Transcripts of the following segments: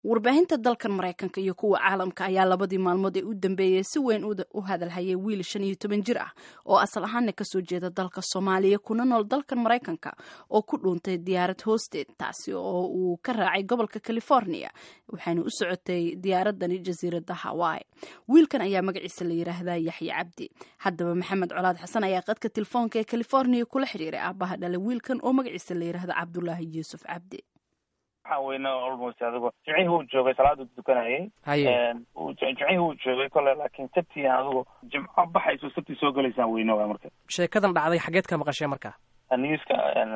warbaahinta dalkan maraykanka iyo kuwa caalamka ayaa labadii maalmood ee u dambeeyey si weyn u hadalhayay wiil shan iyo toban jir ah oo asal ahaana kasoo jeeda dalka soomaaliya kuna nool dalkan maraykanka oo ku dhuuntay diyaarad hoosteed taasi oo uu ka raacay gobolka california waxayna u socotay diyaaradani jasiirada hawaii wiilkan ayaa magaciisa la yiraahdaa yaxya cabdi haddaba maxamed colaad xasan ayaa qadka telefoonka ee california kula xiriiray aabaha dhalay wiilkan oo magaciisa la yiraahda cabdulaahi yuusuf cabdi waxaan weyne almost adigu jimcihii uu joogay salaada dukanayay haye jimcihii uu joogay kole laakiin sabtii adigu jimco baxayso sabtii soo gelaysaan weyne waay marka sheekadan dhacday xageed ka maqashee marka newska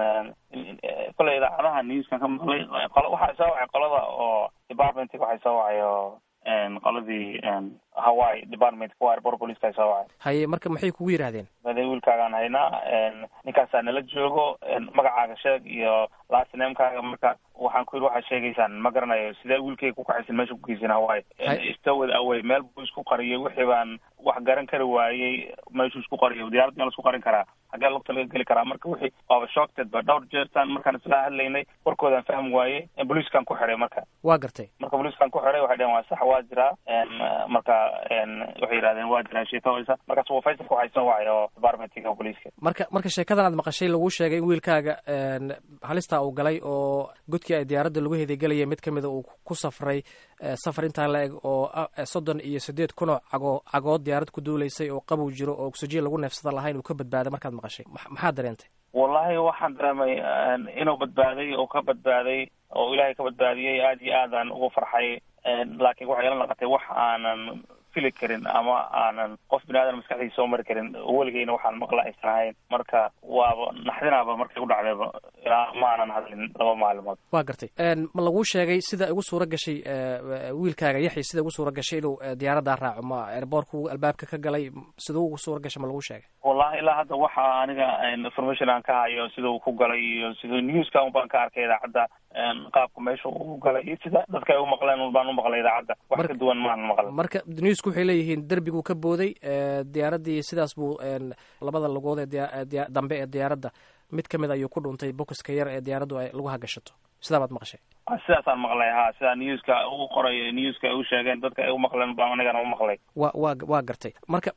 kole idaacadaha newskan ka maqlay waxaa soo wacay qolada oo departmentka waxay soo wacay oo qoladii hawaii department kuwa airport police soo wacay haye marka maxay kugu yidhaahdeen made wiilkaagaan haynaa ninkaasaa nala joogo magacaaga sheeg iyo last namekaaga marka waxaan ku yidhi waxaad sheegaysaan ma garanayo sidee wiilkayga ku kaxaysan meesha kugeysan hawaii stowed away meel buu isku qariyay wixii baan wax garan kari waayey meeshuu isku qariyo diyaarad meel isku qarin karaa hagee lugta laga geli karaa marka wixii waaba shockted ba dhowr jeertaan markaan isla hadlaynay warkoodaan fahmi waayey booliiskan ku xiday marka waa gartay marka booliiskan ku xiday waxay dhaheen waa sax waa jiraa marka waxay yidhahdeen waa jiraa sheekawaysa markaas waa faysalka waxay soo wacay oo departmentka booliiska marka marka sheekadan aad maqashay laguu sheegay in wiilkaaga halistaa uu galay oo godkii ay diyaaradda lagu hedegelayay mid ka mida uu ku safray safar intaa la eg oo soddon iyo siddeed kunoo cago cagood diyaarad ku duulaysay oo qabow jiro oo oxygen lagu neefsada lahayn uu ka badbaaday markaad maqashay maxaad dareentay wallahi waxaan dareemay inuu badbaaday oo ka badbaaday oo ilaahay ka badbaadiyey aad iyo aadaan ugu farxay laakiin waxay ila naqatay wax aanan fili karin ama aanan qof bini aadan maskaxdiisa soo mari karin weligeyna waxaan maqla aysan ahayn marka waaba naxdinaaba markay u dhacdayba ilaa ma aanan hadlin laba maalimood waa gartay ma laguu sheegay sida ugu suura gashay wiilkaaga yaxya sida ugu suura gashay inuu diyaaraddaa raaco ma airboortku albaabka ka galay siduu ugu suura gashay ma laguu sheegay wallahi ilaa hadda waxa aniga information aan ka hayo sida uu ku galay iyo sida newska un baan ka arkay idaacadda qaabka meesha uu galay iyo sida dadka ay u maqleen un baan u maqlay idaacadda wax ka duwan maanan maqlan marka newsku waxay leeyihiin derbiguu ka booday diyaaraddii sidaas buu labada lugood ee dambe ee diyaaradda mid ka mid ayuu ku dhuntay bokiska yar ee diyaaraddu ay lagu hagashato sidaa baad maqashay sidaasaan maqlay ha sidaa newska u qoray newska ay u sheegeen dadka ay u maqleen baan anigana u maqlay wa wa waa gartay marka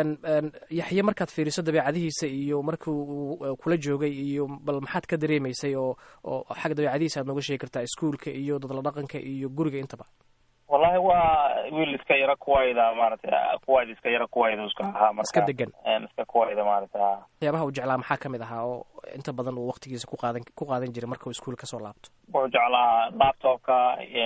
yaxye markaad fiiriso dabeecadihiisa iyo markii uu kula joogay iyo bal maxaad ka dareemaysay oo oo xagga dabeecadihiisa aad nooga sheegi kartaa iskuolka iyo dadla dhaqanka iyo guriga intaba wallahi waa wiil iska yaro kuwayda maaragtay kuwayda iska yaro kuwayda iska ahaa marka iska degan iska kuwayda maaragtay ha waxyaabaha uu jeclaa maxaa kamid ahaa oo inta badan uu waqtigiisa ku qaadan ku qaadan jiray marka uu iskuul kasoo laabto wuxuu jeclaa laptopka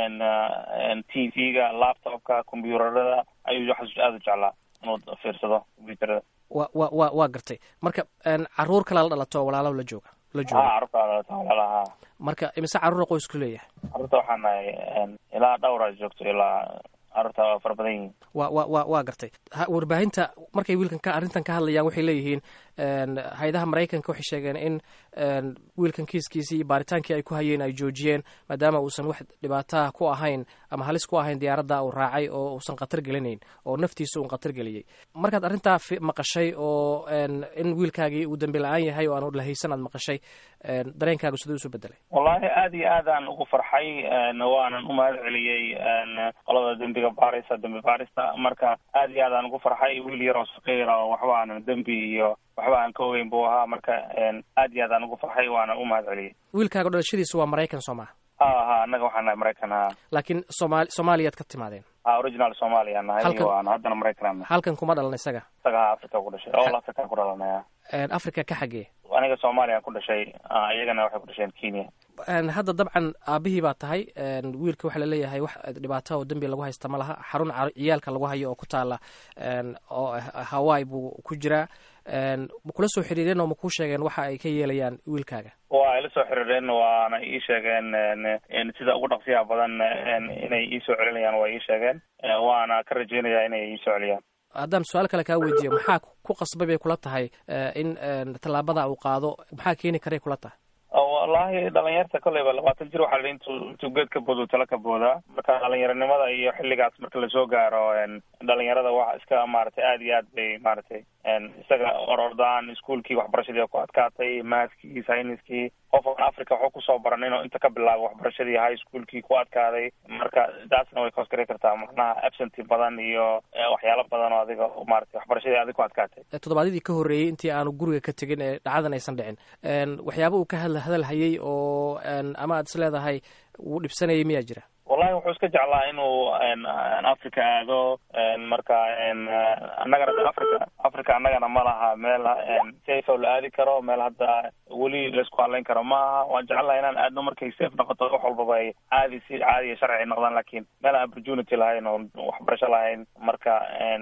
t v-ga laptopka combyuutarada ayuu waxaas aada u jeclaa inuu fiirsado combyuutarada wa wa wa waa gartay marka caruur kala la dhalato walaalo la jooga la jooga ha carruurta dhalata walaalaha marka imise carruura qoysku leeyahay carruurta waxaan nahay ilaa dhowra joogto ilaa carruurta waa fara badan yihiin wa wa wa waa gartay warbaahinta markay wiilkan ka arrintan ka hadlayaan waxay leeyihiin hay-adaha maraykanka waxay sheegeen in wiilkan kiiskiisii iyo baaritaankii ay ku hayeen ay joojiyeen maadaama uusan wax dhibaataha ku ahayn ama halis ku ahayn diyaaradda uu raacay oo uusan khatar gelinayn oo naftiisa uun khatar geliyey markaad arrintaa maqashay oo in wiilkaagii uu dambi la-aan yahay oo aan lahaysan aad maqashay dareenkaaga siduu isu bedelay wallahi aad iyo aadaan ugu farxay waanan u mahad celiyey qolada dembiga baarista dembi baarista marka aad iyo aadaan ugu farxay wiil yaroo saqiira oo waxba aanan dembi iyo waxba aan ka ogeyn buu ahaa marka aad iyo aadaan ugu farxay waana u mahad celiyey wiilkaaga dhalashadiisa waa maraykan soo maha ha ha annaga waxaan nahay maraykan ha laakiin somaali soomaaliyaad ka timaadeen ha original somalia nahay waan haddana maraykan halkan kuma dhalan isaga isaga ha africa ku dhashay all africa ku dhalanaya africa ka xagee aniga soomaaliya ku dhashay iyagana waxay ku dhasheen kenya hadda dabcan aabihii baa tahay wiilka waxaa laleeyahay wax dhibaato oo dembi lagu haysta ma laha xarun ciyaalka lagu hayo oo ku taala oo hawaii buu ku jiraa ma kula soo xiriireen oo ma kuu sheegeen waxa ay ka yeelayaan wiilkaaga waa ila soo xiriireen waana ii sheegeen sida ugu dhaqsiyaha badan inay iisoo celinayaan waa ii sheegeen waana ka rajeynayaa inay iisoo celiyaan haddaan su-aal kale kaa weydiiyo maxaa ku qasbay bay kula tahay in tallaabada uu qaado maxaa keeni karay kula tahay wallaahi dhalinyarta kolleyba labaatan jir waxaa la intuu intuu geed ka boodo tala ka boodaa marka dhalinyaronimada iyo xilligaas marka lasoo gaaro dhalinyarada waxa iska maaragtay aada iyo aad bay maaragtay isaga orordaan iskuolkii waxbarashadii ku adkaatay maaskii sayniskii qof aan africa waxu kusoo baran inuu inta ka bilaabo waxbarashadii high schoolkii ku adkaaday marka taasna way koskari kartaa macnaha absenty badan iyo waxyaalo badan oo adiga maratay waxbarashadii adig ku adkaatay toddobaadyadii ka horreeyey intii aanu guriga ka tegin ee dhacdadan aysan dhicin waxyaaba uu ka hadla hadalhayay oo ama aad is leedahay wuu dhibsanayay miyaa jira wallahi wuxuu iska jeclaa inuu africa aado marka annagana africa africa annagana ma laha meel safe oo la aadi karo meel hadda weli laisku hadlayn karo ma aha waan jeclaha inaan aadno markay safe noqoto wax walbaba ay caadi si caadiya sharci noqdaan lakin meel aan opportunity lahayn oo waxbarasho lahayn marka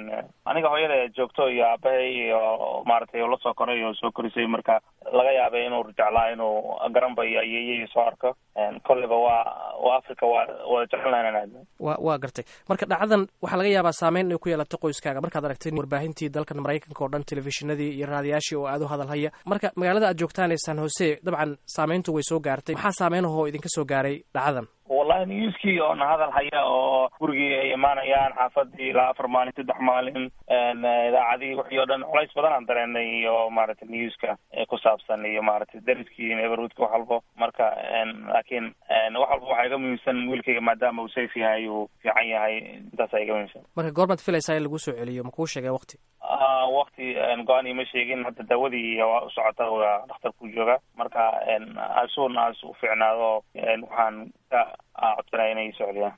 aniga hooyada joogto iyo aabahay iyo maaragtay la soo koray oo soo korisay marka laga yaabay inuu jeclaa inuu garanba iyo ayeeyay soo arko kolleyba waa waa africa waa wada jecelnaha inaan aadno wa waa gartay marka dhacdadan waxaa laga yaabaa saameyn inay ku yeelato qoyskaaga markaad aragtay warbaahintii dalkan maraykanka oo dhan telefishinadii iyo raadiyaashii oo aada u hadalhaya marka magaalada aad joogtaan ee san hose dabcan saameyntu way soo gaartay maxaa saameynahoo idinka soo gaaray dhacdadan wallahi newskii oona hadal haya oo gurigii ay imaanayaan xaafadii ilaa afar maalin saddex maalin idaacadii wixii o dhan culays badan aan dareenay iyo maaragtay newska ku saabsan iyo maaragtay dariskii neighborhoodka wax walbo marka laakiin wax walba waxaa iga muhiimsan wiilkayga maadaama uu safe yahay uu fiican yahay intaasa iga muhiimsan marka goormaad filaysaa in lagu soo celiyo makuu sheegay waqti wakti go-aan ima sheegin hadda daawadii waa u socota waa dhakhtarku jooga marka asuun as u fiicnaado waxaan ka codsanaya inay socdiyaan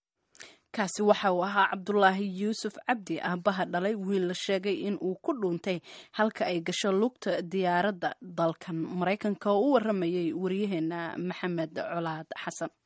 kaasi waxa uu ahaa cabdulaahi yuusuf cabdi aabaha dhalay wiil la sheegay in uu ku dhuuntay halka ay gasho lugta diyaaradda dalkan maraykanka oo u waramayay waryaheena maxamed colaad xasan